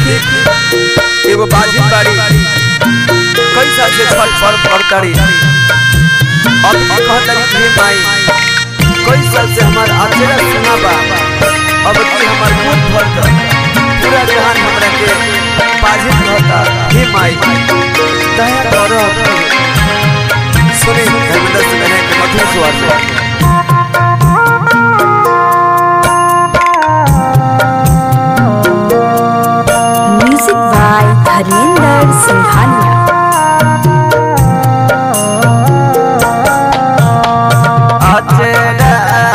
देखी एगो बाजी बाड़ी कई साल से छठ पर्व करताड़ी अब की कहतारी कि हे माई कई साल से हमार आचरा सुना बा अब की हमार मुंह भर कर पूरा जहान हमरा के बाजी कहता हे माई दया करो सुनी धर्मेंद्र से मैंने एक मधुर स्वर से म्यूजिक बाय धर्मेंद्र सिंघानिया अचरा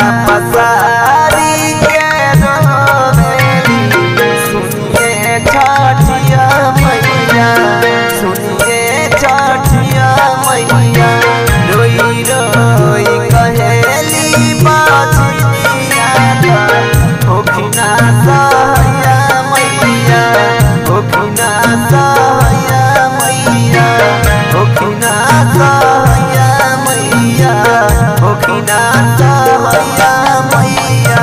पसारी के रोवेली सुनिए छठिया मैया सुनिए छठिया मैया रोई रोई कहेली बाजनिया होखिना सहया मैया होखिना सहया मैया होखिना सहया मैया होखिना सहया मैया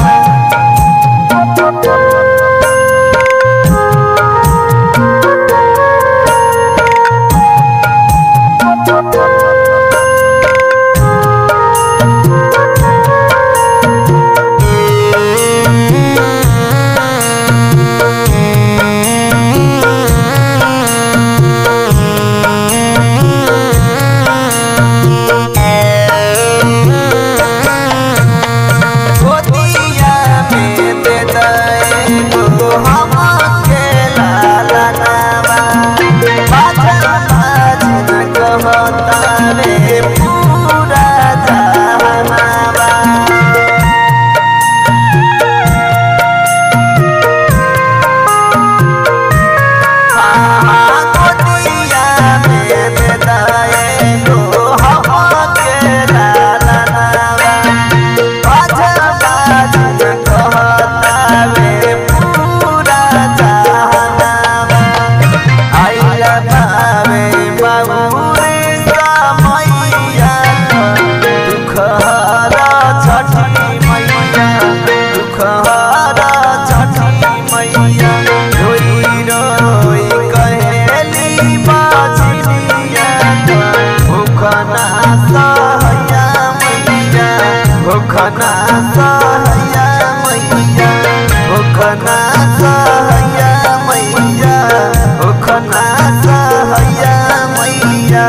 गोदिया में दे दे गो हम खेला ललावा बाजा बाजन कहता रे पूरा जहानावा गोदिया में दे दे गो हम खेला ललावा बाजा बाजन कहता रे पूरा जहानावा आइला भावे बाबूरे समैया दुख हरा छठी मैया दुख हरा छठी मैया रोई रोई कहेली बाजनिया भूखना सहया मैया भूखना सहया मैया भूखना सहया मैया भूखना सहया मैया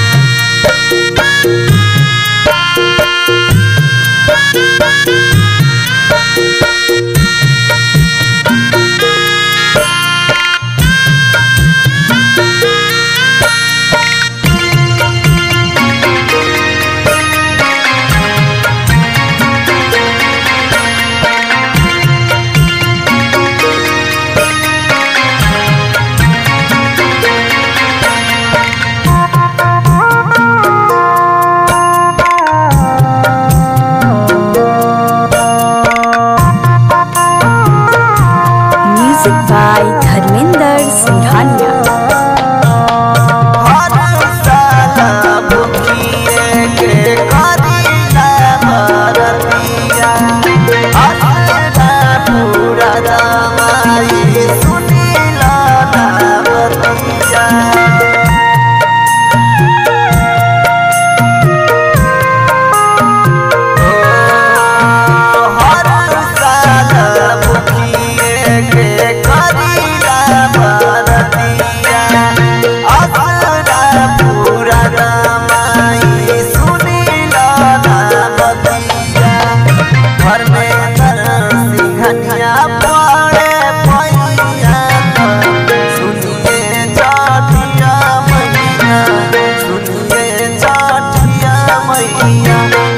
म्यूजिक बाय धर्मेंद्र सिंघानिया हर साला भुखिए के करीला भरतिया असरा पूरा दमाई सुनीला नामतिया हर साला भुखिए के करीला भरतिया असरा पूरा दमाई सुनीला नामतिया घर में सिंघनिया पड़े पैया सुनिए चाटिया मैया सुनिए चाटिया मैया